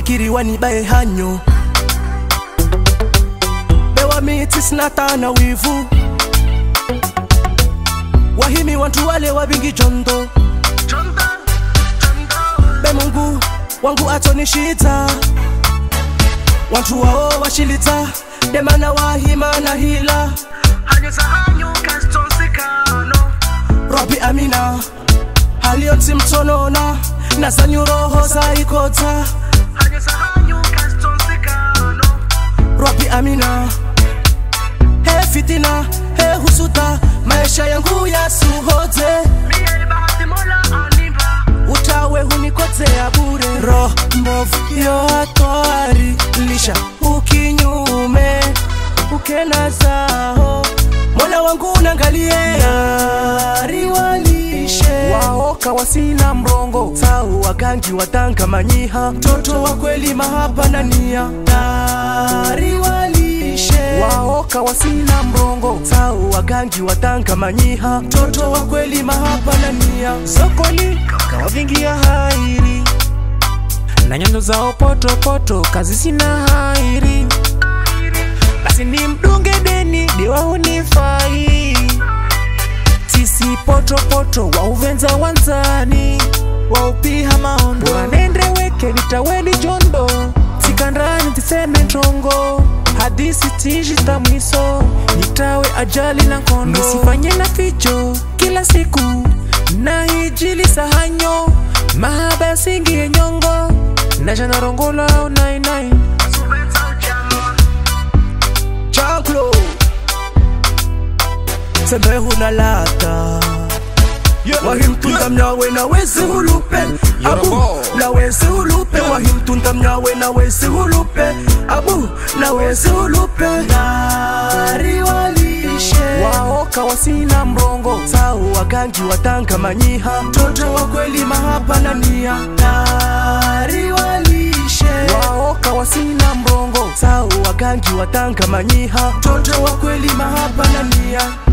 wafikiri wanibae hanyo bewa miti sinatana wivu wahimi wantu wale wabingi jondo be mungu wangu atonishita wantu wao washilita demana wahima na hila robi amina haliyoti mtonona nazanyu roho zaikota robi amina he fitina he husuta maisha yangu yasuhote utawe hunikotea bure roho mbovu yo hatwari lisha ukinyume ukena zao mola wangu nangalie ariwalishe waoka wasina mrongo sau wagangi watanga manyiha mtoto wa kweli mahaba na nia ariwalishe waoka wasina mrongo sau wagangi watanga manyiha mtoto wa kweli mahaba na nia sokoli kawavingia hairi na nyando zao potopoto kazi sina hairi basi ni mdunge deni diwaunifai tisi potopoto wauvenza wanzani waupiha maondo wanendreweke nitaweli jondo tikandani tiseme ntongo hadisi tishita mwiso nitawe ajali na kondo nisifanye na ficho kila siku na hijili sahanyo mahaba yasingie nyongo najanarongola 99 Jean-Claude Sembe huna lata wahimtunda mnyawe na wezi hulupe abu na wezi hulupe wahimtunda mnyawe na wezi hulupe abu na wezi hulupe nariwalishe waoka wasina mrongo sau wagangi watanga manyiha mtoto wa kweli mahaba na nia nariwalishe waoka wasina mrongo sau wagangi watanga manyiha mtoto wa kweli mahaba na nia